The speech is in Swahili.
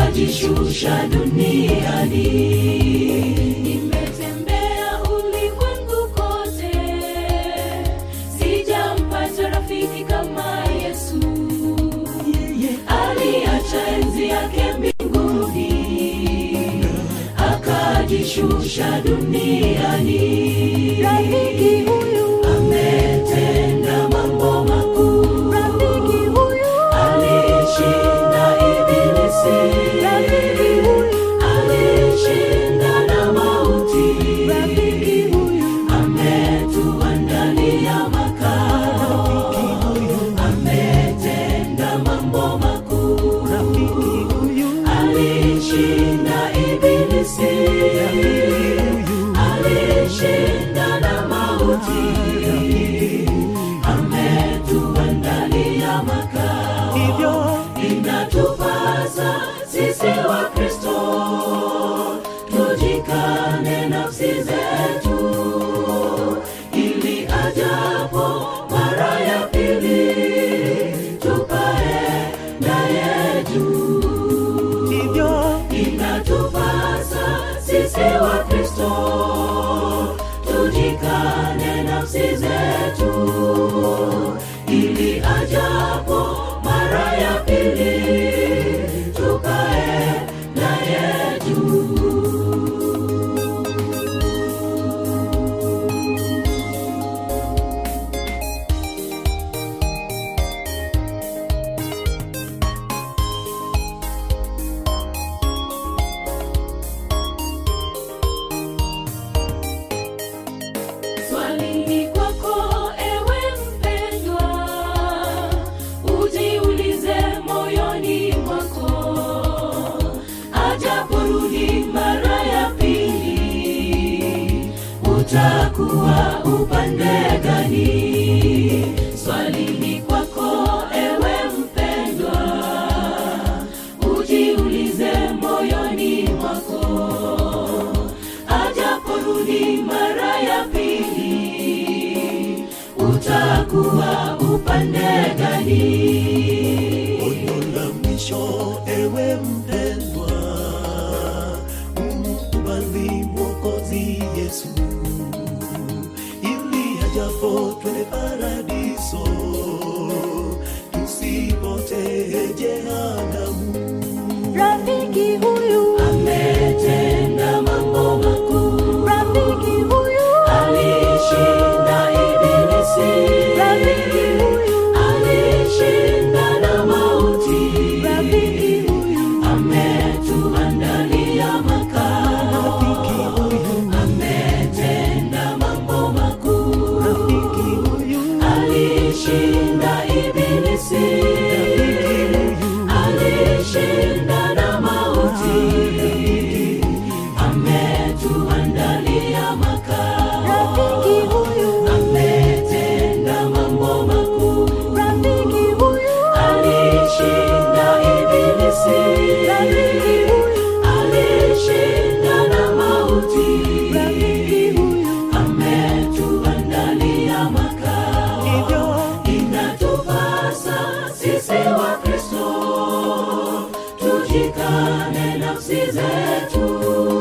akajishusha duniani. Nimetembea ulimwengu kote, sijampata rafiki kama Yesu. Aliacha enzi yake mbinguni, akajishusha duniani. Rafiki huyu, Ametenda mambo makuu, rafiki huyu, alishinda ibilisi, rafiki huyu, alishinda na mauti, rafiki huyu, ametuandalia makao, ametenda mambo makuu, alishinda ibilisi, alishinda na mauti, ametuandalia makao hivyo inatupasa sisi wa Kristo tujikane nafsi zetu, ili ajapo mara ya pili tupae naye juu. hivyo Inatupasa sisi wa Kristo tujikane nafsi zetu, ili ajapo mara ya pili tukae naye juu. Swali ni kwako ewe mpendwa, ujiulize moyoni mwako, ajaporudi mara ya pili, utakuwa upande gani? Swali ni kwako ewe mpendwa, ujiulize moyoni mwako ajaporudi mara ya pili, utakuwa upande gani? Onyo la mwisho ewe mpendwa, umkubali Mwokozi Yesu ili ajapo twende paradiso, tusipotee jehanamu. rafiki huyu, Ametenda mambo makuu, rafiki huyu, alishinda ibilisi, rafiki huyu, alishinda na mauti, rafiki huyu, ametuandalia makao, ametenda mambo makuu, alishinda ibilisi, alishinda na mauti, ametuandalia makao, rafiki huyu, ametenda mambo makuu, rafiki huyu, alishinda ibilisi, rafiki huyu, alishinda na mauti, rafiki huyu, ametuandalia makao. hivyo Inatupasa sisi wa Kristo tujikane nafsi zetu,